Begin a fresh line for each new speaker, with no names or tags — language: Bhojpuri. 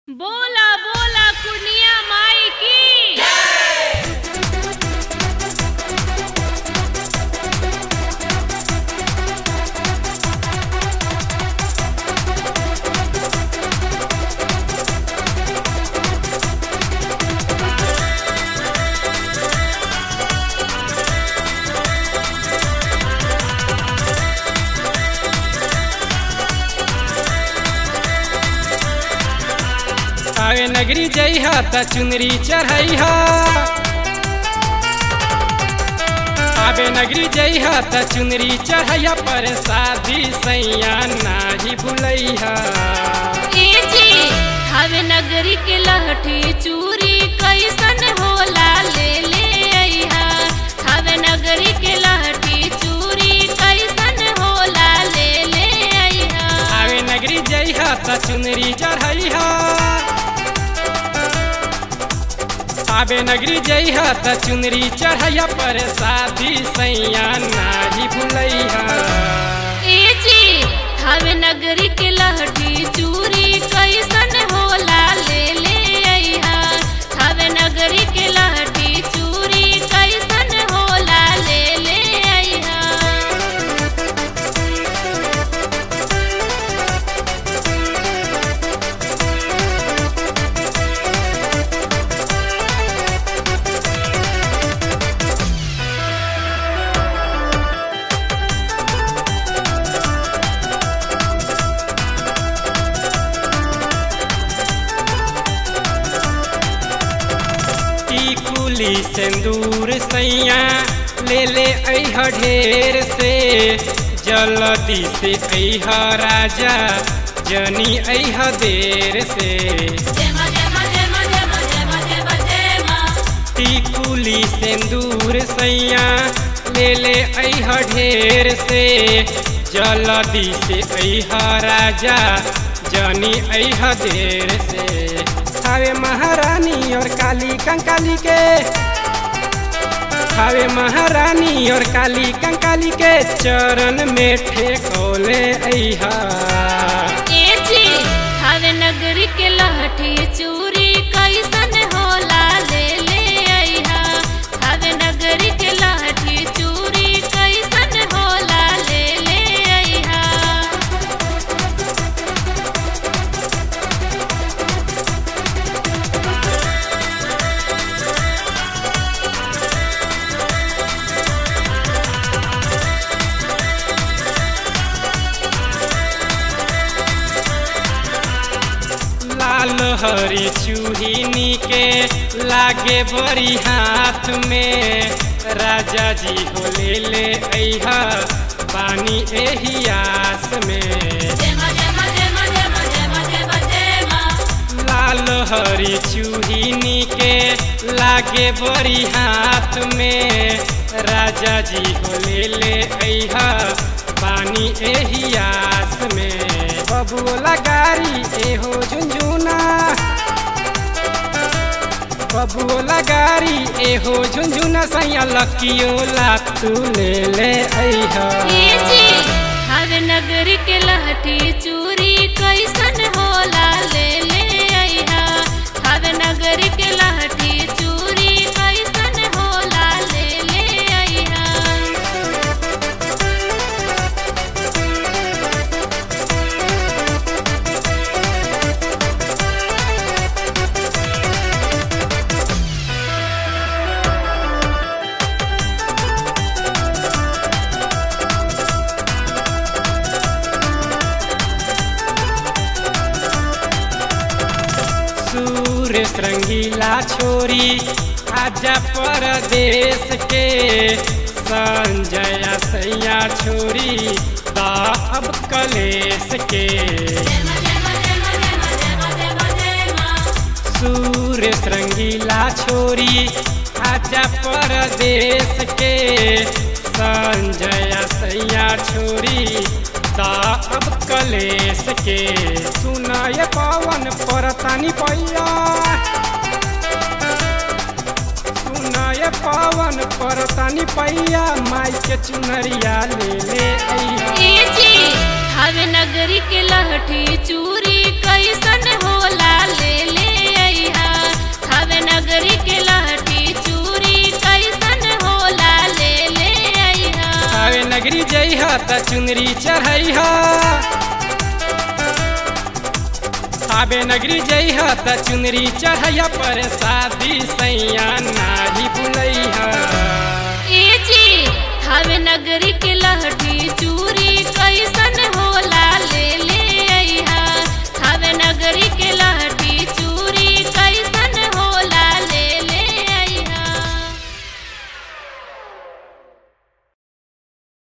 बोला बोला कुनिया माई की
आवे नगरी जइहा त चुनरी चढ़ैहा आवे नगरी जइहा त चुनरी चढ़ैया पर शादी सैया नाही भुलैहा
ए जी हवे नगरी के लहठी चूरी कैसन होला ले ले अइहा हवे नगरी के लहठी चूरी कैसन होला ले ले अइहा
आवे नगरी जइहा त चुनरी चढ़ैहा आवे नगरी जइहा त चुनरी चढ़ैया पर शादी सैया नाही भुलैहा
ए जी हवे नगरी के लहठी चूरी कैसन होला ले ले अइहा हवे नगरी के लहठी चूरी कैसन होला ले ले अइहा
टिकुली सिंदूर सैया ले ले अह ढेर से जल्दी से अह राजा जनी अह देर से टिकुली सिंदूर सैया ले ले अह ढेर से जल्दी से अह राजा जनी अह देर से हवे महारानी और काली कंकाली के हवे महारानी और काली कंकाली के चरण में ठेकोले अहा
ए जी हवे नगरी के लहठी चूरी कैसन होला ले ले अइहा हवे नगरी के लहठी चूरी कैसन होला ले ले अइहा
लाल हरी चूहिनी के लागे बड़ी हाथ में राजा जी हो ले ले अहा पानी एही आस में लाल हरी चूहिनी के लागे बड़ी हाथ में राजा जी हो ले ले अहा पानी एही आस में बबुला गारी एहो झुंझुना बबुला गारी एहो झुंझुना सैया लकियोला तू ले ले अहा
ए जी हवे नगरी के लहठी चूरी कैसन होला ले ले अइहा हवे नगरी के लहठी चूरी कैसन होला ले ले अइहा
सूर्य रंगीला छोरी आजा परदेश के संजय सैया छोरी दा अब कलेश के सूर्य रंगीला छोरी आजा परदेश के संजय सैया छोरी दा अब कलेश के सुनाय पवन परतानी पैया सुनाय पवन परतानी पैया माई के चुनरिया ले ले अइहा
ए जी हवे नगरी के लहठी चूरी कैसन होला ले
जइह त चुनरी चढ़ैह थावे नगरी जइह त चुनरी चढ़ैह पर शादी सैया नाही बुलैह
ए जी थावे नगरी के